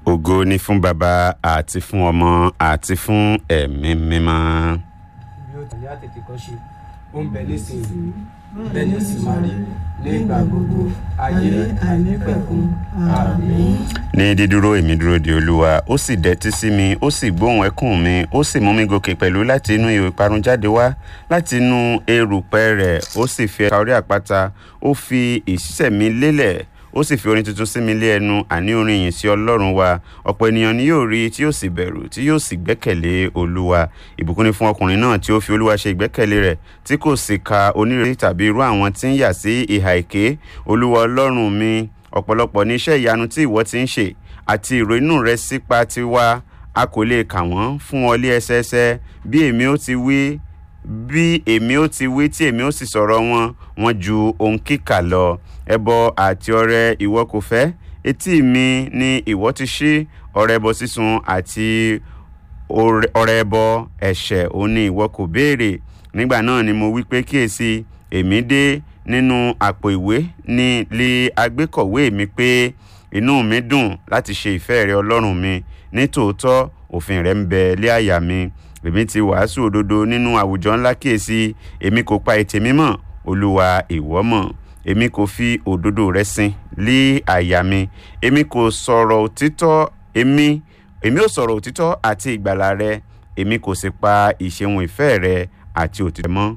ògo ni fún baba àti fún ọmọ àti fún ẹ̀mí mímọ́. bí ó tẹ̀lé àtètè kan ṣe ó ń bẹ nísìnyí bẹ́ẹ̀ ni ó sì máa rí ní ìgbà gbogbo ayé àìnípẹ̀kun àmín. ní dídúró èmi dúró de olúwa ó sì dẹ́tí sí mi ó sì gbóhùn ẹkún mi ó sì mú mi gòkè pẹ̀lú láti inú ihò ìparun jáde wá láti inú erùpẹ̀ rẹ̀ ó sì fi ẹ̀ka orí àpáta ó fi ìṣísẹ̀ mi lélẹ̀ ó sì fi orin tuntun sí mi lé ẹnu àní orin yìí sí ọlọ́run wa ọ̀pọ̀ ènìyàn ni yóò rí tí yóò sì bẹ̀rù tí yóò sì gbẹ́kẹ̀lé olúwa ìbùkún ni fún ọkùnrin náà tí ó fi olúwa ṣe ìgbẹ́kẹ̀lé rẹ̀ tí kò sì ka onírètí tàbí irú àwọn tí ń yà sí ìhà èké olúwa ọlọ́run mi ọ̀pọ̀lọpọ̀ ní iṣẹ́ ìyanu tí ìwọ ti ń ṣe àti ìrò inú rẹ sípa tiwa a kò lè kà wọ́n fún ọ lé ẹsẹẹsẹ bí èmi ó ti wí bí èmi ó ti wí tí èmi ó sì sọ̀rọ̀ wọn wọn ju ohun kíkà lọ ẹbọ àti ọrẹ ìwọ kò fẹ́ etí mi ni ìwọ ti ṣí ọrẹ ẹbọ sísun àti ọrẹ ẹbọ ẹ̀ṣẹ̀ òun ni ìwọ kò béèrè nígbà náà ni mo wí pé kíyèsí èmi dé nínú àpò ìwé ní lé agbékọ̀wé mi pé inú mi dùn láti ṣe ìfẹ́ rẹ ọlọ́run mi ní tòótọ́ òfin rẹ ń bẹ lé àyà mi èmi ti wàásù òdodo nínú àwùjọ ńlá kíyèsí èmi kò pa ètè mi mọ́ olúwa ìwọ mọ̀ èmi kò fi òdodo rẹ sin lé àyà mi èmi kò sọ̀rọ̀ òtítọ́ èmi èmi ò sọ̀rọ̀ òtítọ́ àti ìgbàlà rẹ èmi kò sì pa ìṣeun ìfẹ́ rẹ àti òtítọ́ mọ́